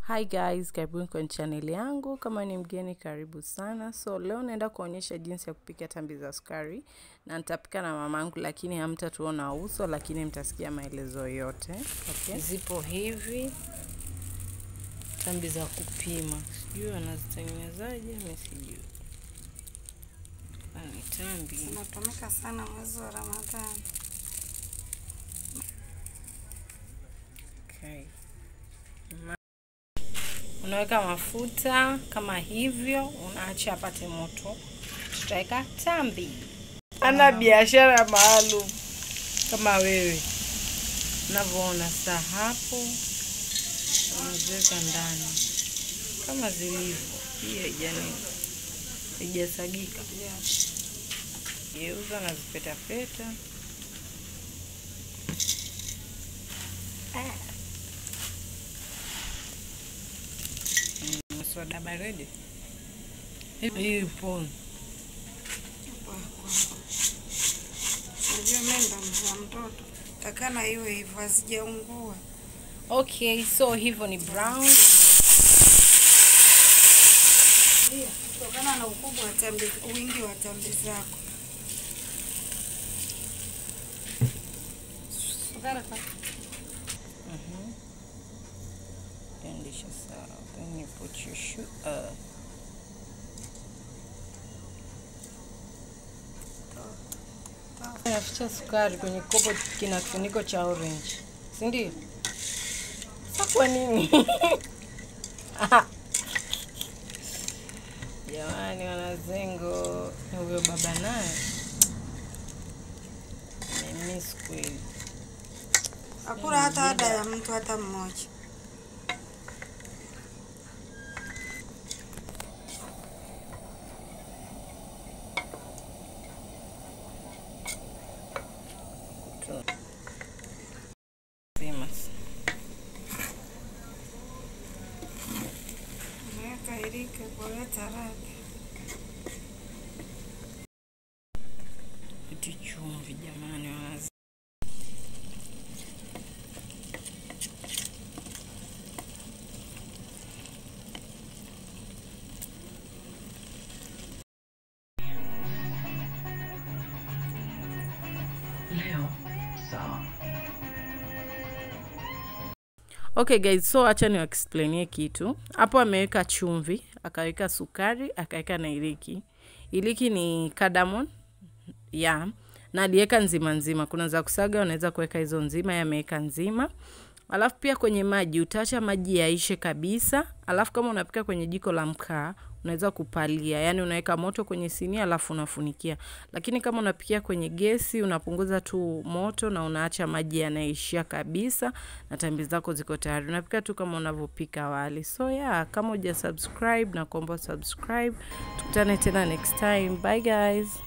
Hi guys, karibuni kwenye channel yangu. Kama ni mgeni, karibu sana. So leo naenda kuonyesha jinsi ya kupika tambi za sukari, na nitapika na mamangu, lakini hamtatuona uso, lakini mtasikia maelezo yote. Okay. Zipo hivi tambi za kupima, sijui wanazitengenezaje, mimi sijui. Ni tambi Zinatumika sana mwezi wa Ramadhani. Okay. Unaweka mafuta kama hivyo, unaacha apate moto, tutaweka tambi. Ana biashara maalum kama wewe unavyoona. Sasa hapo unaziweka ndani kama zilivyo, hii haijani haijasagika, geuza na zipetapeta soda baridi ipo. Unajua mimi ndo mzaa mtoto, takana iwe hivyo, hazijaungua. Okay, so hivyo ni brown. Kutokana na ukubwa wa tambi, wingi wa tambi zako. Mhm. Pendisha sawa. Then you put your sugar. Naficha sukari kwenye kopo kina kifuniko cha orange, si ndio? Sasa kwa nini? Jamani, wanazengo, huyo baba naye nimemiss kweli. Hakuna hata ada ya mtu hata mmoja. Famous. Unaweka ilike kuleta radha. Iti chumvi jamani, wanazi Leo sawa. Okay guys, so acha ni explainie kitu hapo. Ameweka chumvi, akaweka sukari, akaweka na iliki. Iliki ni cardamom ya na aliweka nzima nzima. Kuna za kusaga, unaweza kuweka hizo nzima, yameweka nzima. Alafu pia kwenye maji utaacha maji yaishe kabisa. Alafu kama unapika kwenye jiko la mkaa unaweza kupalia, yaani unaweka moto kwenye sinia alafu unafunikia. Lakini kama unapikia kwenye gesi unapunguza tu moto na unaacha maji yanaishia kabisa, na tambi zako ziko tayari. Unapika tu kama unavyopika wali. So yeah, kama uja subscribe na kuomba subscribe. Tukutane tena next time. Bye guys.